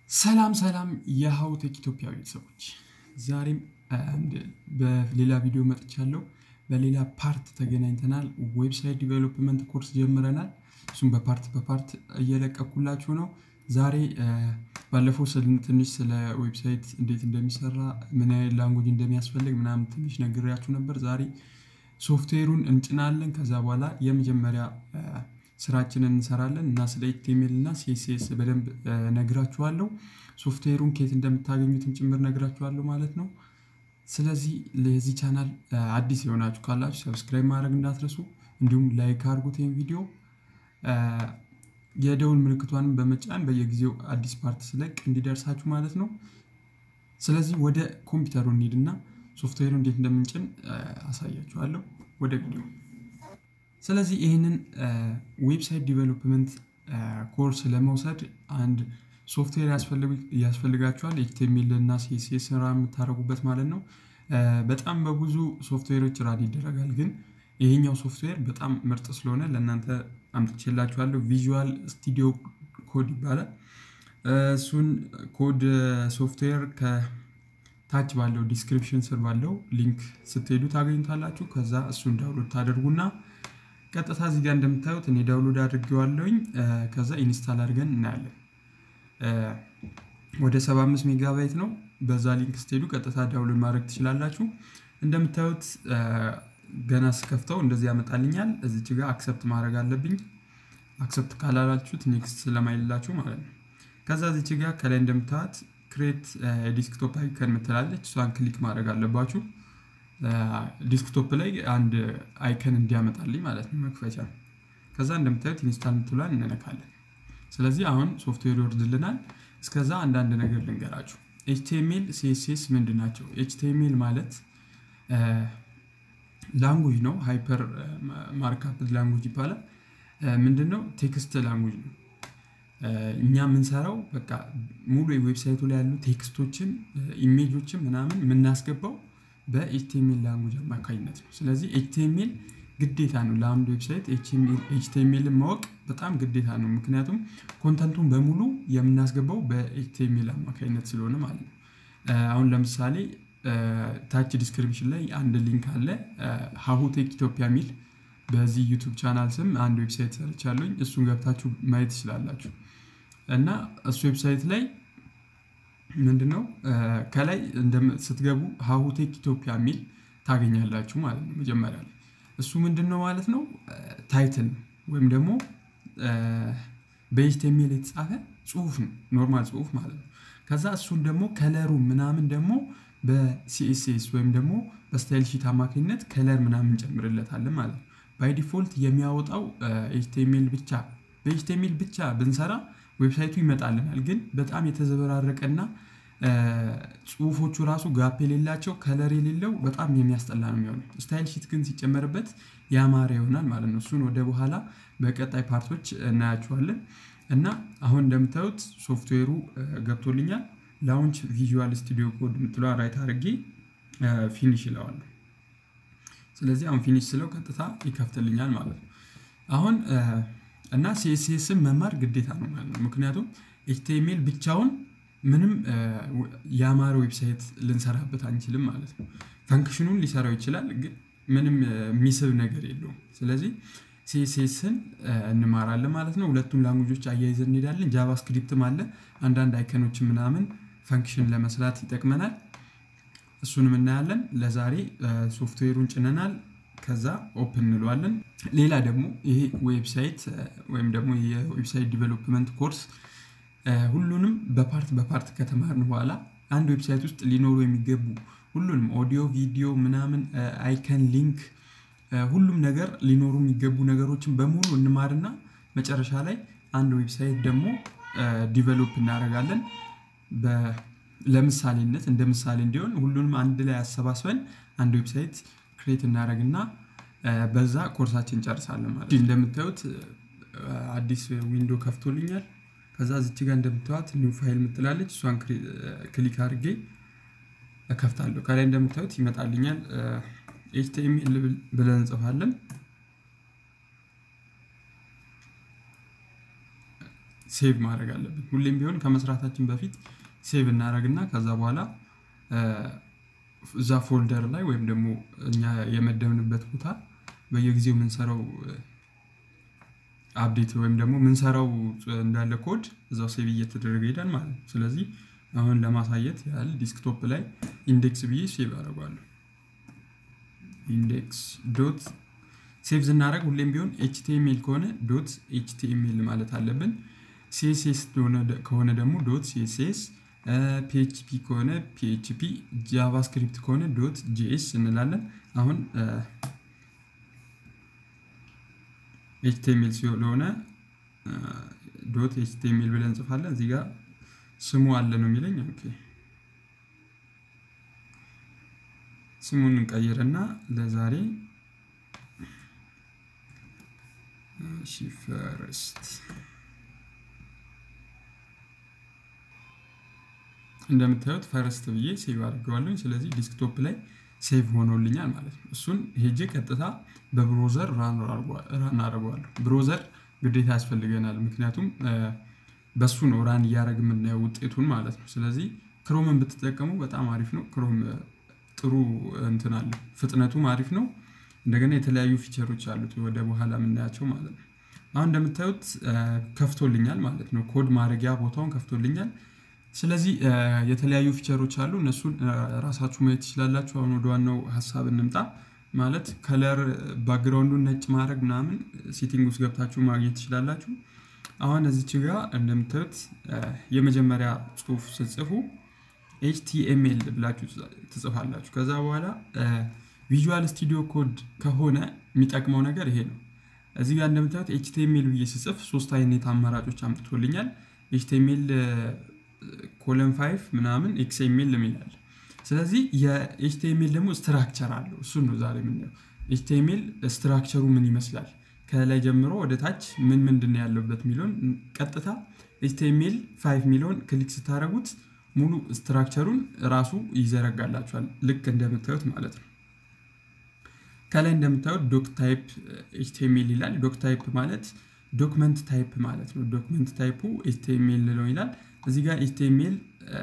ሰላም ሰላም የሀው ቴክ ኢትዮጵያ ቤተሰቦች፣ ዛሬም በሌላ ቪዲዮ መጥቻለሁ። በሌላ ፓርት ተገናኝተናል። ዌብሳይት ዲቨሎፕመንት ኮርስ ጀምረናል። እሱም በፓርት በፓርት እየለቀኩላችሁ ነው። ዛሬ ባለፈው ትንሽ ስለ ዌብሳይት እንዴት እንደሚሰራ ምን ያህል ላንጉጅ እንደሚያስፈልግ ምናምን ትንሽ ነግሬያችሁ ነበር። ዛሬ ሶፍትዌሩን እንጭናለን። ከዛ በኋላ የመጀመሪያ ስራችንን እንሰራለን እና ስለ ኤችቲኤምኤል እና ሲኤስኤስ በደንብ ነግራችኋለሁ። ሶፍትዌሩን ከየት እንደምታገኙትም ጭምር ነግራችኋለሁ ማለት ነው። ስለዚህ ለዚህ ቻናል አዲስ የሆናችሁ ካላችሁ ሰብስክራይብ ማድረግ እንዳትረሱ፣ እንዲሁም ላይክ አድርጉት ይህን ቪዲዮ የደውል ምልክቷንም በመጫን በየጊዜው አዲስ ፓርት ስለቅ እንዲደርሳችሁ ማለት ነው። ስለዚህ ወደ ኮምፒውተሩ እንሂድና ሶፍትዌሩ እንዴት እንደምንጭን አሳያችኋለሁ። ወደ ቪዲዮ ስለዚህ ይህንን ዌብሳይት ዲቨሎፕመንት ኮርስ ለመውሰድ አንድ ሶፍትዌር ያስፈልጋችኋል። ኤችቲኤምኤል እና ሲኤስኤስ ስራ የምታደርጉበት ማለት ነው። በጣም በብዙ ሶፍትዌሮች ራን ይደረጋል፣ ግን ይሄኛው ሶፍትዌር በጣም ምርጥ ስለሆነ ለእናንተ አምጥቼላችኋለሁ። ቪዥዋል ስቱዲዮ ኮድ ይባላል። እሱን ኮድ ሶፍትዌር ከታች ባለው ዲስክሪፕሽን ስር ባለው ሊንክ ስትሄዱ ታገኙታላችሁ። ከዛ እሱን ዳውንሎድ ታደርጉና ቀጥታ እዚህ ጋር እንደምታዩት እኔ ዳውንሎድ አድርጌዋለሁኝ። ከዛ ኢንስታል አድርገን እናያለን። ወደ 75 ሜጋባይት ነው። በዛ ሊንክ ስትሄዱ ቀጥታ ዳውንሎድ ማድረግ ትችላላችሁ። እንደምታዩት ገና ስከፍተው እንደዚህ ያመጣልኛል። እዚች ጋር አክሰፕት ማድረግ አለብኝ። አክሰፕት ካላላችሁት ኔክስት ስለማይላችሁ ማለት ነው። ከዛ እዚች ጋር ከላይ እንደምታዩት ክሬት ዲስክቶፕ አይከን ምትላለች። እሷን ክሊክ ማድረግ አለባችሁ። ዲስክቶፕ ላይ አንድ አይከን እንዲያመጣልኝ ማለት ነው፣ መክፈቻ። ከዛ እንደምታዩት ኢንስታል ምትሏን እንነካለን። ስለዚህ አሁን ሶፍትዌር ይወርድልናል። እስከዛ አንዳንድ ነገር ልንገራችሁ። ኤችቲኤምኤል ሲኤስኤስ ምንድን ናቸው? ኤችቲኤምኤል ማለት ላንጉጅ ነው። ሃይፐር ማርካፕ ላንጉጅ ይባላል። ምንድን ነው? ቴክስት ላንጉጅ ነው። እኛ የምንሰራው በቃ ሙሉ የዌብሳይቱ ላይ ያሉ ቴክስቶችን፣ ኢሜጆችን ምናምን የምናስገባው በኤችቲኤምኤል ላንጉጅ አማካኝነት ነው። ስለዚህ ኤችቲኤምኤል ግዴታ ነው ለአንድ ዌብሳይት ኤችቲኤምኤልን ማወቅ በጣም ግዴታ ነው። ምክንያቱም ኮንተንቱን በሙሉ የምናስገባው በኤችቲኤምኤል አማካኝነት ስለሆነ ማለት ነው። አሁን ለምሳሌ ታች ዲስክሪፕሽን ላይ አንድ ሊንክ አለ፣ ሀሁ ቴክ ኢትዮጵያ የሚል በዚህ ዩቱብ ቻናል ስም አንድ ዌብሳይት ሰርቻለሁኝ። እሱን ገብታችሁ ማየት ትችላላችሁ። እና እሱ ዌብሳይት ላይ ምንድነው ከላይ ስትገቡ ሀሁ ቴክ ኢትዮጵያ የሚል ታገኛላችሁ ማለት ነው። መጀመሪያ ላይ እሱ ምንድን ነው ማለት ነው ታይትል ወይም ደግሞ በኤችቲኤምኤል የተጻፈ ጽሁፍ ነው፣ ኖርማል ጽሁፍ ማለት ነው። ከዛ እሱን ደግሞ ከለሩ ምናምን ደግሞ በሲኤስኤስ ወይም ደግሞ በስታይል ሺት አማካኝነት ከለር ምናምን እንጨምርለታለን ማለት ነው። ባይ ዲፎልት የሚያወጣው ኤችቲኤምኤል ብቻ በኤችቲኤምኤል ብቻ ብንሰራ ዌብሳይቱ ይመጣልናል። ግን በጣም የተዘበራረቀና ጽሁፎቹ ራሱ ጋፕ የሌላቸው ከለር የሌለው በጣም የሚያስጠላ ነው የሚሆነው። ስታይል ሺት ግን ሲጨመርበት ያማረ ይሆናል ማለት ነው። እሱን ወደ በኋላ በቀጣይ ፓርቶች እናያቸዋለን። እና አሁን እንደምታዩት ሶፍትዌሩ ገብቶልኛል። ላውንች ቪዥዋል ስቱዲዮ ኮድ የምትለዋ ራይት አድርጌ ፊኒሽ ይለዋለሁ። ስለዚህ አሁን ፊኒሽ ስለው ቀጥታ ይከፍትልኛል ማለት ነው። አሁን እና ሲኤስኤስን መማር ግዴታ ነው ማለት ነው። ምክንያቱም ኤችቲኤምኤል ብቻውን ምንም የአማረ ዌብሳይት ልንሰራበት አንችልም ማለት ነው። ፈንክሽኑን ሊሰራው ይችላል፣ ግን ምንም የሚስብ ነገር የለውም። ስለዚህ ሲኤስኤስን እንማራለን ማለት ነው። ሁለቱም ላንጉጆች አያይዘን እንሄዳለን። ጃቫስክሪፕትም አለ። አንዳንድ አይከኖች ምናምን ፈንክሽን ለመስራት ይጠቅመናል። እሱንም እናያለን። ለዛሬ ሶፍትዌሩን ጭነናል። ከዛ ኦፕን እንለዋለን። ሌላ ደግሞ ይሄ ዌብሳይት ወይም ደግሞ የዌብሳይት ዲቨሎፕመንት ኮርስ ሁሉንም በፓርት በፓርት ከተማርን በኋላ አንድ ዌብሳይት ውስጥ ሊኖሩ የሚገቡ ሁሉንም ኦዲዮ፣ ቪዲዮ ምናምን፣ አይከን፣ ሊንክ ሁሉም ነገር ሊኖሩ የሚገቡ ነገሮችን በሙሉ እንማርና መጨረሻ ላይ አንድ ዌብሳይት ደግሞ ዲቨሎፕ እናደርጋለን። ለምሳሌነት እንደ ምሳሌ እንዲሆን ሁሉንም አንድ ላይ አሰባስበን አንድ ዌብሳይት ክሬት እናደርግና በዛ ኮርሳችን እንጨርሳለን ማለት ነው። እንደምታዩት አዲስ ዊንዶ ከፍቶልኛል። ከዛ ዝች ጋር እንደምታዩት ኒው ፋይል ምትላለች። እሷን ክሊክ አድርጌ እከፍታለሁ። ከላይ እንደምታዩት ይመጣልኛል። ኤችቲኤምኤል ብለን እንጽፋለን። ሴቭ ማድረግ አለብን። ሁሌም ቢሆን ከመስራታችን በፊት ሴቭ እናደረግና ከዛ በኋላ እዛ ፎልደር ላይ ወይም ደግሞ እኛ የመደብንበት ቦታ በየጊዜው የምንሰራው አፕዴት ወይም ደግሞ የምንሰራው እንዳለ ኮድ እዛው ሴቭ እየተደረገ ሄዳል ማለት ነው። ስለዚህ አሁን ለማሳየት ያህል ዲስክቶፕ ላይ ኢንዴክስ ብዬ ሴቭ አደርገዋለሁ። ኢንዴክስ ዶት ሴቭ ስናደረግ ሁሌም ቢሆን ኤችቲኤምኤል ከሆነ ዶት ኤችቲኤምኤል ማለት አለብን። ሲኤስኤስ ከሆነ ደግሞ ዶት ሲኤስኤስ፣ ፒኤችፒ ከሆነ ፒኤችፒ፣ ጃቫስክሪፕት ከሆነ ዶት ጂኤስ እንላለን። አሁን ኤችቲኤምኤል ስለሆነ ዶት ኤችቲኤምኤል ብለን እንጽፋለን። እዚህ ጋር ስሙ አለ ነው የሚለኝ። ኦኬ ስሙን እንቀይርና ለዛሬ ፈርስት እንደምታዩት ፈርስት ብዬ ሴቭ አድርገዋለሁ። ስለዚህ ዲስክቶፕ ላይ ሴቭ ሆኖልኛል ማለት ነው። እሱን ሄጄ ቀጥታ በብሮዘር ራን አድርገዋለሁ። ብሮዘር ግዴታ ያስፈልገናል፣ ምክንያቱም በሱ ነው ራን እያደረግ የምናየው ውጤቱን ማለት ነው። ስለዚህ ክሮምን ብትጠቀሙ በጣም አሪፍ ነው። ክሮም ጥሩ እንትን አለ፣ ፍጥነቱም አሪፍ ነው። እንደገና የተለያዩ ፊቸሮች አሉት ወደ በኋላ የምናያቸው ማለት ነው። አሁን እንደምታዩት ከፍቶልኛል ማለት ነው። ኮድ ማድረጊያ ቦታውን ከፍቶልኛል። ስለዚህ የተለያዩ ፊቸሮች አሉ። እነሱን ራሳችሁ ማየት ትችላላችሁ። አሁን ወደ ዋናው ሀሳብ እንምጣ። ማለት ከለር ባክግራውንዱን ነጭ ማድረግ ምናምን ሴቲንግ ውስጥ ገብታችሁ ማግኘት ትችላላችሁ። አሁን እዚች ጋ እንደምታዩት የመጀመሪያ ጽሁፍ ስትጽፉ ኤችቲኤምኤል ብላችሁ ትጽፋላችሁ። ከዛ በኋላ ቪዥዋል ስቱዲዮ ኮድ ከሆነ የሚጠቅመው ነገር ይሄ ነው። እዚህ ጋር እንደምታዩት ኤችቲኤምኤል ብዬ ስጽፍ ሶስት አይነት አማራጮች አምጥቶልኛል። ኤችቲኤምኤል ኮለን ፋይቭ ምናምን ኤክስኤምኤል የሚላል። ስለዚህ የኤችቲኤምኤል ደግሞ ስትራክቸር አለው። እሱን ነው ዛሬ የምናየው። ኤችቲኤምኤል ስትራክቸሩ ምን ይመስላል፣ ከላይ ጀምሮ ወደ ታች ምን ምንድን ነው ያለበት የሚለውን ቀጥታ ኤችቲኤምኤል ፋይቭ የሚለውን ክሊክ ስታደረጉት ሙሉ ስትራክቸሩን ራሱ ይዘረጋላችኋል። ልክ እንደምታዩት ማለት ነው። ከላይ እንደምታዩት ዶክ ታይፕ ኤችቲኤምኤል ይላል። ዶክ ታይፕ ማለት ዶክመንት ታይፕ ማለት ነው። ዶክመንት ታይፑ ኤችቲኤምኤል ነው ይላል። እዚህ ጋር ኤችቲኤምኤል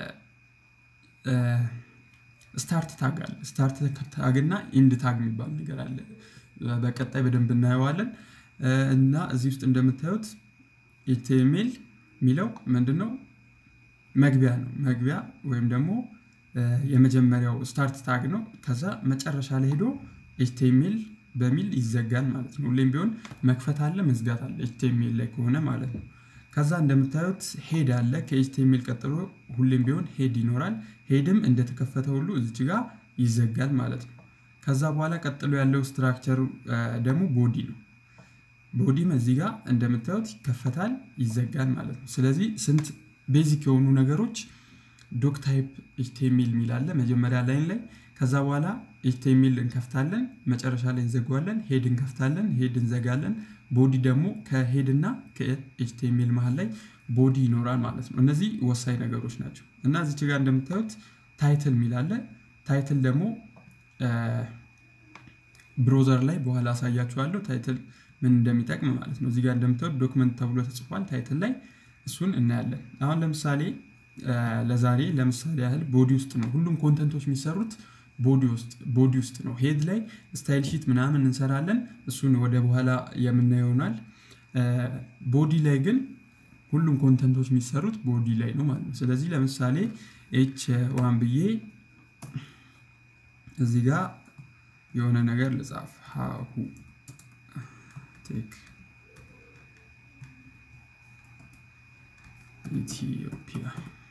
ስታርት ታግ አለ። ስታርት ታግ እና ኢንድ ታግ የሚባል ነገር አለ። በቀጣይ በደንብ እናየዋለን። እና እዚህ ውስጥ እንደምታዩት ኤችቲኤምኤል የሚለው ምንድን ነው? መግቢያ ነው። መግቢያ ወይም ደግሞ የመጀመሪያው ስታርት ታግ ነው። ከዛ መጨረሻ ላይ ሄዶ ኤችቲኤምኤል በሚል ይዘጋል ማለት ነው። ሁሌም ቢሆን መክፈት አለ መዝጋት አለ ኤችቲኤምኤል ላይ ከሆነ ማለት ነው። ከዛ እንደምታዩት ሄድ አለ። ከኤችቲኤምኤል ቀጥሎ ሁሌም ቢሆን ሄድ ይኖራል። ሄድም እንደተከፈተ ሁሉ እዚች ጋር ይዘጋል ማለት ነው። ከዛ በኋላ ቀጥሎ ያለው ስትራክቸሩ ደግሞ ቦዲ ነው። ቦዲም እዚህ ጋር እንደምታዩት ይከፈታል፣ ይዘጋል ማለት ነው። ስለዚህ ስንት ቤዚክ የሆኑ ነገሮች ዶክ ታይፕ ኤችቲኤምኤል የሚል አለ መጀመሪያ ላይን ላይ ከዛ በኋላ ኤችቲኤምኤል እንከፍታለን፣ መጨረሻ ላይ እንዘጋዋለን። ሄድ እንከፍታለን፣ ሄድ እንዘጋለን። ቦዲ ደግሞ ከሄድ እና ከኤችቲኤምኤል መሀል ላይ ቦዲ ይኖራል ማለት ነው። እነዚህ ወሳኝ ነገሮች ናቸው እና እዚች ጋር እንደምታዩት ታይትል የሚል አለ። ታይትል ደግሞ ብሮዘር ላይ በኋላ አሳያችኋለሁ ታይትል ምን እንደሚጠቅም ማለት ነው። እዚህ ጋር እንደምታዩት ዶክመንት ተብሎ ተጽፏል ታይትል ላይ እሱን እናያለን። አሁን ለምሳሌ ለዛሬ ለምሳሌ ያህል ቦዲ ውስጥ ነው ሁሉም ኮንተንቶች የሚሰሩት ቦዲ ውስጥ ነው። ሄድ ላይ ስታይል ሺት ምናምን እንሰራለን። እሱን ወደ በኋላ የምናየው ይሆናል። ቦዲ ላይ ግን ሁሉም ኮንተንቶች የሚሰሩት ቦዲ ላይ ነው ማለት ነው። ስለዚህ ለምሳሌ ኤች ዋን ብዬ እዚህ ጋር የሆነ ነገር ልጻፍ ሀሁ ቴክ ኢትዮጵያ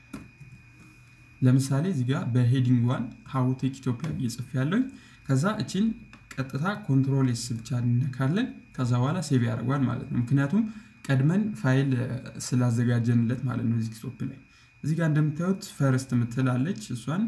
ለምሳሌ እዚህ ጋር በሄዲንግ ዋን ሀው ቴክ ኢትዮጵያ ብዬ ጽፍ ያለኝ ከዛ እችን ቀጥታ ኮንትሮል ኤስ ብቻ እንነካለን። ከዛ በኋላ ሴቭ ያደርጓል ማለት ነው። ምክንያቱም ቀድመን ፋይል ስላዘጋጀንለት ማለት ነው። ዲስክቶፕ ላይ እዚህ ጋር እንደምታዩት ፈርስት ምትላለች እሷን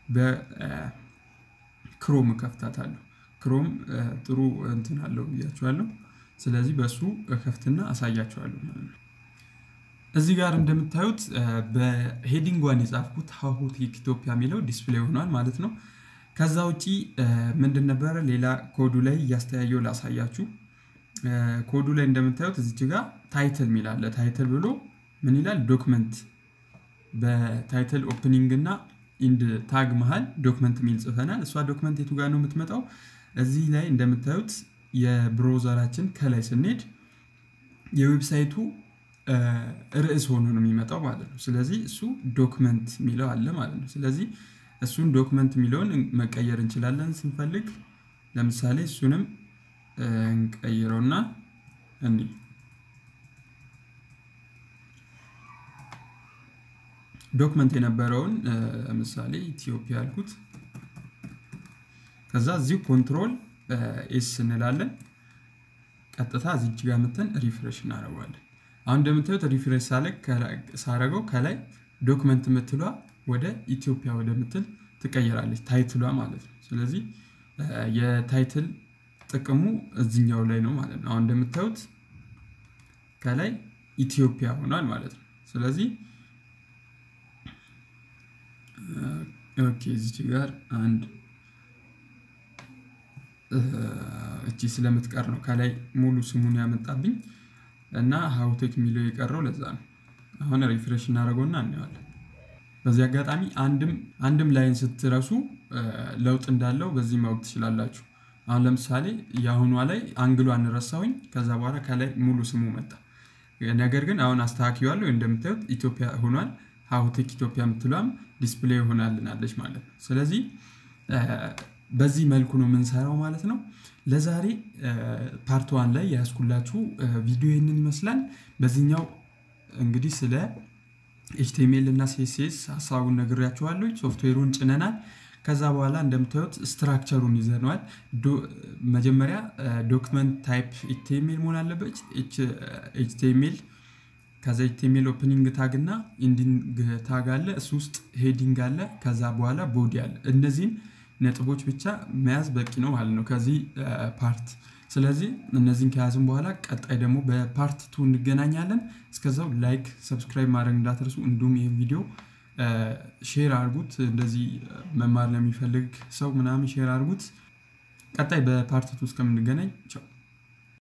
በክሮም ከፍታታለሁ። ክሮም ጥሩ እንትን አለው ብያችኋለሁ። ስለዚህ በእሱ ከፍትና አሳያችኋለሁ ማለት ነው። እዚህ ጋር እንደምታዩት በሄዲንግ ዋን የጻፍኩት ሀሁ ቴክ ኢትዮጵያ የሚለው ዲስፕሌይ ሆኗል ማለት ነው። ከዛ ውጪ ምንድን ነበረ ሌላ ኮዱ ላይ እያስተያየው ላሳያችሁ። ኮዱ ላይ እንደምታዩት እዚች ጋር ታይትል የሚላለ ታይትል ብሎ ምን ይላል? ዶክመንት በታይትል ኦፕኒንግ እና ኢንድ ታግ መሀል ዶክመንት የሚል ጽፈናል። እሷ ዶክመንት የቱ ጋር ነው የምትመጣው? እዚህ ላይ እንደምታዩት የብሮዘራችን ከላይ ስንሄድ የዌብሳይቱ ርዕስ ሆኖ ነው የሚመጣው ማለት ነው። ስለዚህ እሱ ዶክመንት የሚለው አለ ማለት ነው። ስለዚህ እሱን ዶክመንት የሚለውን መቀየር እንችላለን ስንፈልግ። ለምሳሌ እሱንም እንቀይረውና እንዲህ ዶክመንት የነበረውን ለምሳሌ ኢትዮጵያ ያልኩት ከዛ እዚሁ ኮንትሮል ኤስ እንላለን። ቀጥታ እዚች ጋር መተን ሪፍሬሽ እናደርገዋለን። አሁን እንደምታዩት ሪፍሬሽ ሳረገው ከላይ ዶክመንት ምትሏ ወደ ኢትዮጵያ ወደ ምትል ትቀየራለች፣ ታይትሏ ማለት ነው። ስለዚህ የታይትል ጥቅሙ እዚኛው ላይ ነው ማለት ነው። አሁን እንደምታዩት ከላይ ኢትዮጵያ ሆኗል ማለት ነው። ስለዚህ ኦኬ እዚች ጋር አንድ እቺ ስለምትቀር ነው ከላይ ሙሉ ስሙን ያመጣብኝ እና ሀውቴክ የሚለው የቀረው ለዛ ነው። አሁን ሪፍሬሽ እናደርገውና እናየዋለን። በዚህ አጋጣሚ አንድም ላይን ስትረሱ ለውጥ እንዳለው በዚህ ማወቅ ትችላላችሁ። አሁን ለምሳሌ የአሁኗ ላይ አንግሏ እንረሳውኝ ከዛ በኋላ ከላይ ሙሉ ስሙ መጣ። ነገር ግን አሁን አስተካክያለሁ። እንደምታዩት ኢትዮጵያ ሆኗል። ሀውቴክ ኢትዮጵያ የምትሏም ዲስፕሌይ ሆናልናለች ማለት ነው። ስለዚህ በዚህ መልኩ ነው የምንሰራው ማለት ነው። ለዛሬ ፓርት ዋን ላይ ያስኩላችሁ ቪዲዮ ይህንን ይመስላል። በዚህኛው እንግዲህ ስለ ኤችቲኤምኤል እና ሲኤስኤስ ሀሳቡን ነግሬያችኋለሁ። ሶፍትዌሩን ጭነናል። ከዛ በኋላ እንደምታዩት ስትራክቸሩን ይዘነዋል። መጀመሪያ ዶክመንት ታይፕ ኤችቲኤምኤል መሆን አለበት። ኤችቲኤምኤል ከዛ ኤችቲኤምኤል ኦፕኒንግ ታግ እና ኢንዲንግ ታግ አለ። እሱ ውስጥ ሄዲንግ አለ። ከዛ በኋላ ቦዲ አለ። እነዚህን ነጥቦች ብቻ መያዝ በቂ ነው ማለት ነው ከዚህ ፓርት። ስለዚህ እነዚህን ከያዝን በኋላ ቀጣይ ደግሞ በፓርት ቱ እንገናኛለን። እስከዛው ላይክ፣ ሰብስክራይብ ማድረግ እንዳትረሱ። እንዲሁም ይህ ቪዲዮ ሼር አድርጉት። እንደዚህ መማር ለሚፈልግ ሰው ምናምን ሼር አድርጉት። ቀጣይ በፓርት ቱ እስከምንገናኝ ቻው።